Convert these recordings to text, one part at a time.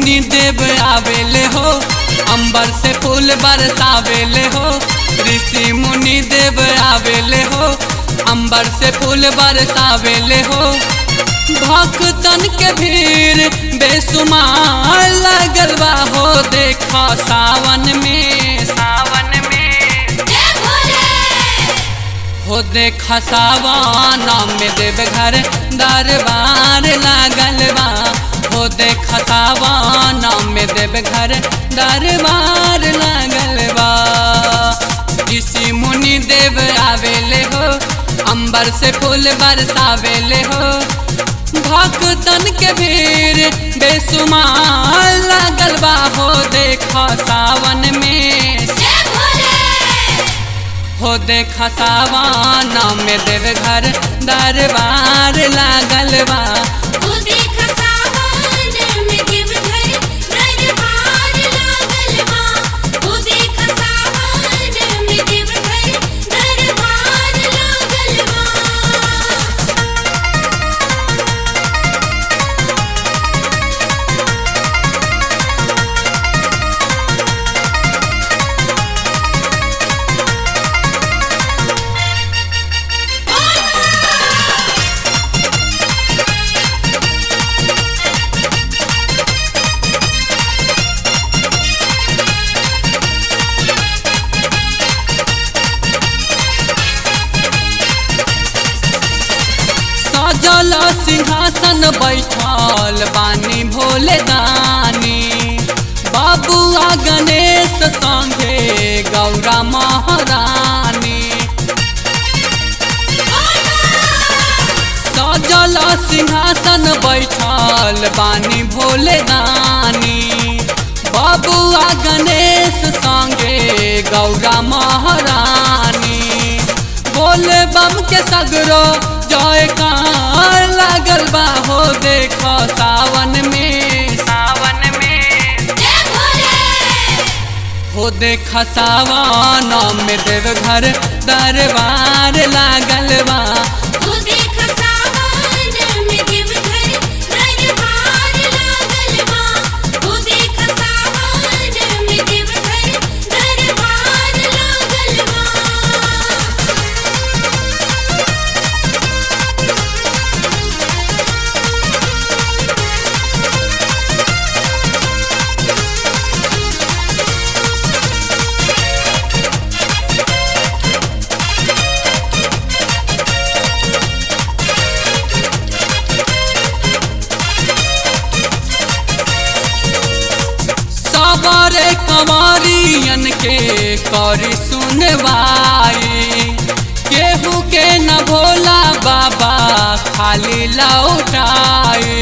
मुनि देव आवेले हो अंबर से फूल बरसावेले हो ऋषि मुनि देव आवेले हो अंबर से फूल बरसावेले हो भक्तन के भीड़ बेसुमार लगल बा हो देखो सावन में सावन में जय भोले हो देख सावन में देव घर दरबार लागल बा हो देख सावन में देव घर दरबार लागल बा ऋषि मुनि देव आवेले हो अंबर से फूल बरसावेले हो भक्तन के भीड़ बेसुमार लागल बा हो देखो सावन में जय भोले हो देख सावन में देव घर दरबार लागल बा तू देख सावन में देव घर दरबार लागल बा तू देख सावन में देव घर दरबार लागल बा सजल सिंहासन बैठल बानी भोले दानी बाबुआ गणेश संगे गौरा महारानी सजल सिंहासन बैठल बानी भोले दानी बबुआ गणेश संगे गौरा महारानी बोले बम के सगरो जय कार लागल बा हो देखो सावन में सावन में जय भोले हो देख सावन में देव घर दरबार लागल बा तू देख सावन में देव घर दरबार लागल बा तू देख सावन में देव घर दरबार लागल बा सबरे कंवरियन के करी सुनवाई केहू के न भोला बाबा खाली लौटाई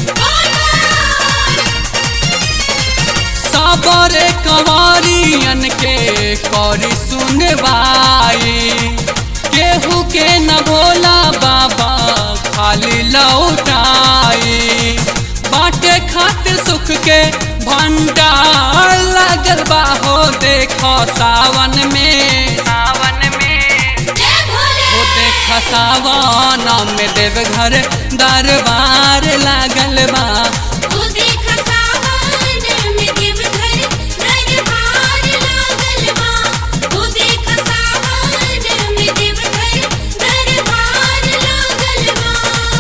सबरे कंवरियन के करी सुनवाई केहू के न भोला बाबा खाली लौटाई बाटे खातिर सुख के भंडार लागल बा हो देखो सावन में सावन में जय भोले हो देख सावन में देव घर दरबार लागल बा तू देख सावन में देव घर दरबार लागल बा तू देख सावन में देव घर दरबार लागल बा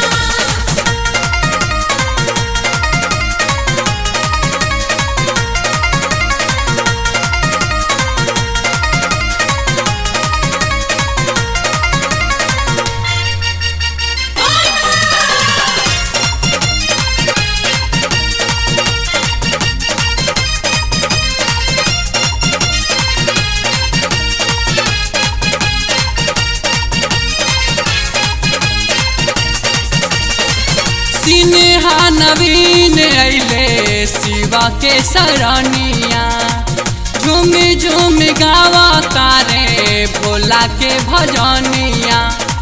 सिन्हा नवीन अइले शिवा के सरनिया झूम झूम गावा तारे भोला के भजनिया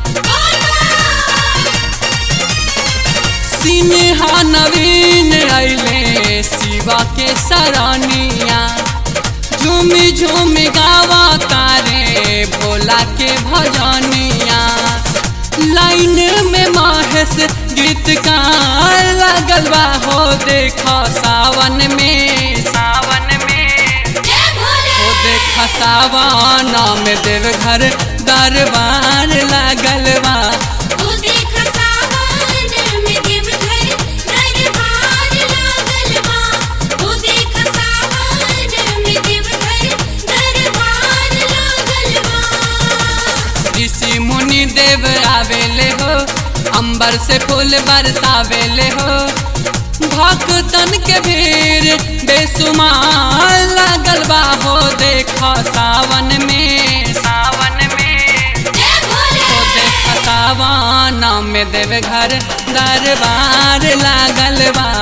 सिन्हा नवीन अइले शिवा के सरनिया झूम झूम गावा तारे भोला के भजनिया लाइन में महेश गीतकार लागल बा हो देखो सावन में सावन में जय भोले हो देखा सावन में देवघर दरबार लागल बा तू देख सावन में देवघर दरबार लागल बा तू देख सावन में देवघर दरबार लागल बा ऋषि मुनि देव आवेले हो अंबर से फूल बरसावेले हो भक्तन के भीड़ बेसुमार लागल बा हो देखो सावन में सावन में जय भोले हो देखो सावन में देवघर दरबार लागल बा